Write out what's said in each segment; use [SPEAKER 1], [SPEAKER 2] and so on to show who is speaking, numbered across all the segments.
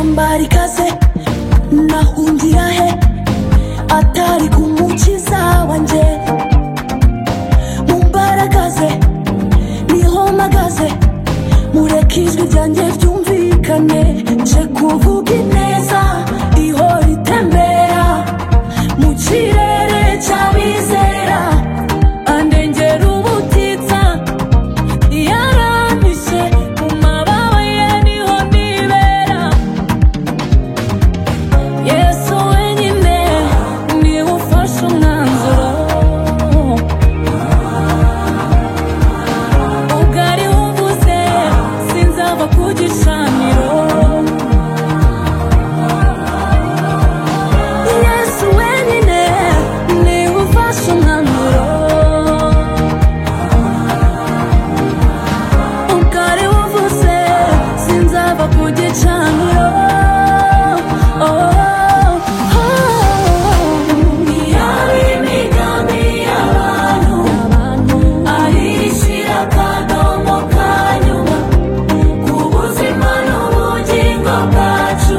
[SPEAKER 1] mbari ikaze nahungira he atari ku mukiza wanjye mu mbaraga ze niho mpagaze mureke ijwi ryanjye ryumvikane nje kuvuga ineza ihora itembera mu kirere cy'abizera andengera ubutitsa yaranyushye mu mababa ye niho nibera yesu wenyine niwe ufashe umwanzuro ubwo ari we uvuze sinzava ku gicaniro yesu wenyine niwe ufashe umwanzuro ubwo ari we uvuze sinzava ku gicaniro Oh, oh, oh. Yaba imigambi y'abantu, ahishira akadomo ka nyuma, ku buzima n'ubugingo bwacu,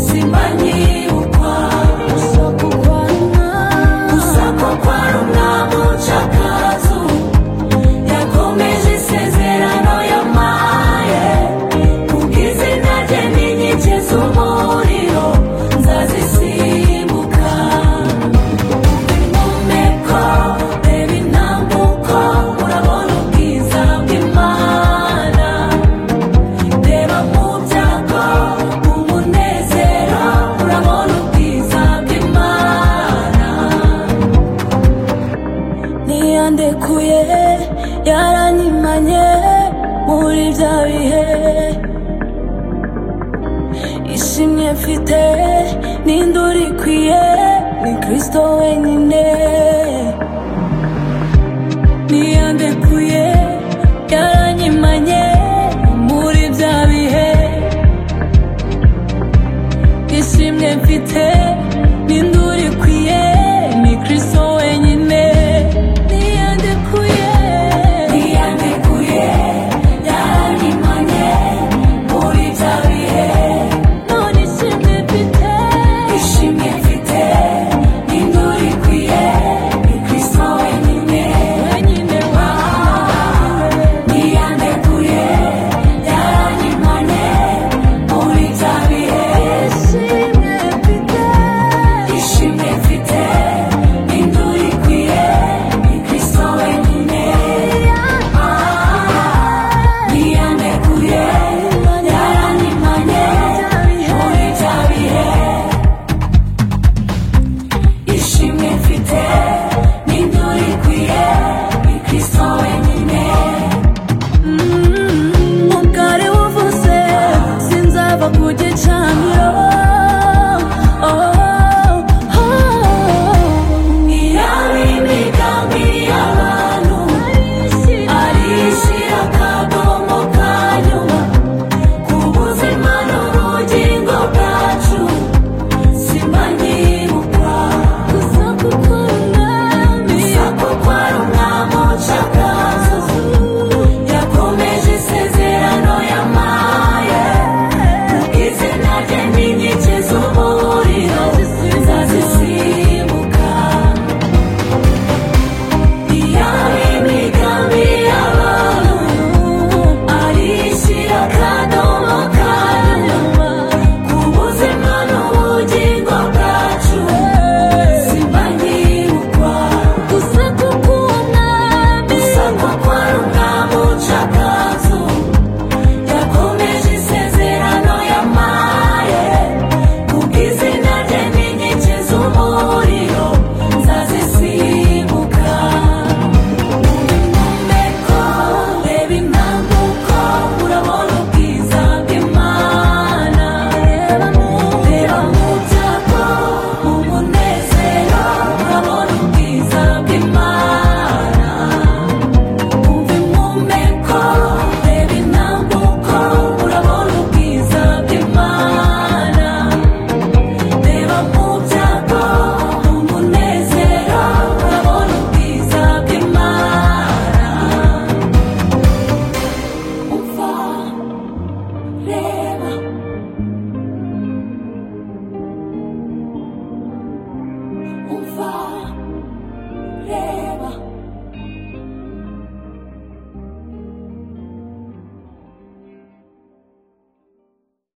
[SPEAKER 1] simbanyibukwa. Gusakwa kwa Rumwamucakazu, yakomeje isezerano yampaye. Ubwizina rye ni inkike z'umuriro nzazisimbuka impumeko reba intambuko urabona ubwiza bw'Imana reba mu byago umunezero urabona ubwiza bw'Imana ntiyandekuye yaranyimanye muri bya bihe ishimye mfite n'induru ikwiye ni kirisito wenyine ntiyandekuye